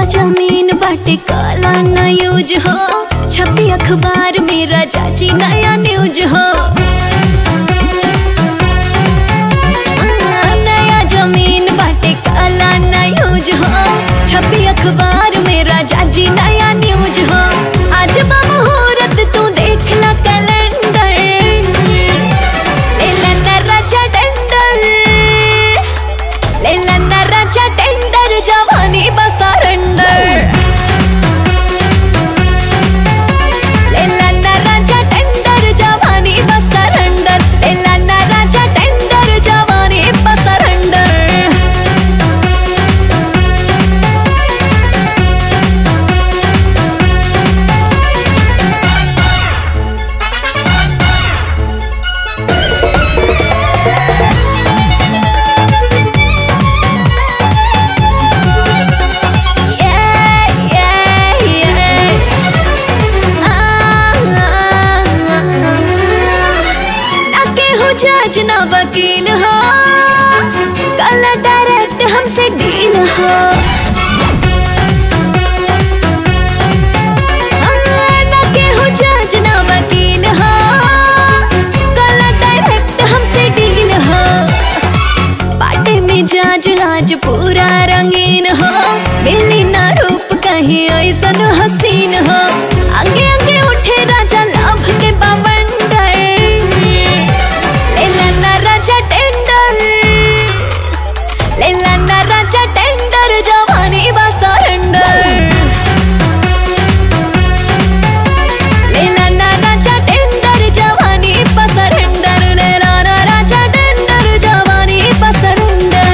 जमीन बाटे काला ना यूज हो छपी अखबार में राजा जी नया न्यूज हो नया जमीन बाटे काला ना यूज हो छपी अखबार में राजा जी नया न्यूज हो आज बा मुहूर्त तू देख ला कैलेंडर लेला ना राजा टेंडर लेला ना राजा टेंडर जवानी बसारंडर लेला ना राजा टेंडर जवानी बसारंडर लेला ना राजा टेंडर जवानी बसारंडर Yeah, yeah, yeah. Ah, ah, ah. ना केहू जज ना वकील हो कल डायरेक्ट हमसे डील हो हाँ, ना केहू जज ना वकील हो कल डायरेक्ट हमसे डील हो बाटे में जाज आज पूरा रंगीन हो मिली ना रूप कहीं ऐसन हसीन हो आगे आगे उठे राजा लाभ के बवंडर लेला ना राजा टेंडर लेला ना राजा टेंडर जवानी बा सरेंडर लेला ना राजा टेंडर जवानी बा सरेंडर लेला ना राजा टेंडर जवानी बा सरेंडर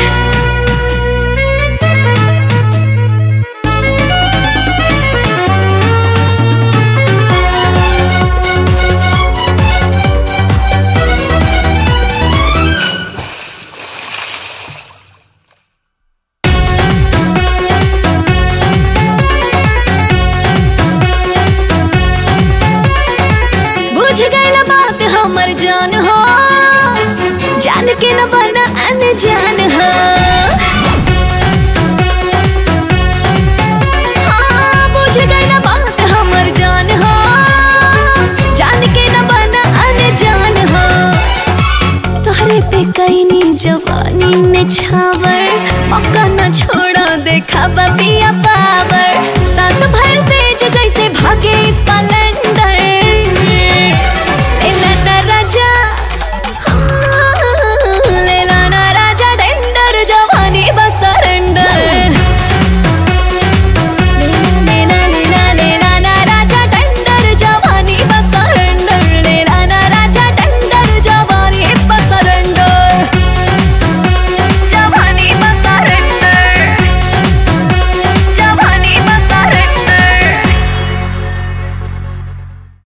बुझ गइल बात हमर जान हो जान के न बना अनजान हो हाँ, बुझ गइल बात हमर जान हो जान के न बना अनजान हो तोहरे पे कैनी जवानी ने छावर मौका न छोड़ा देखा पिया पावर सास भर तेज जैसे भागे इस कैलेंडर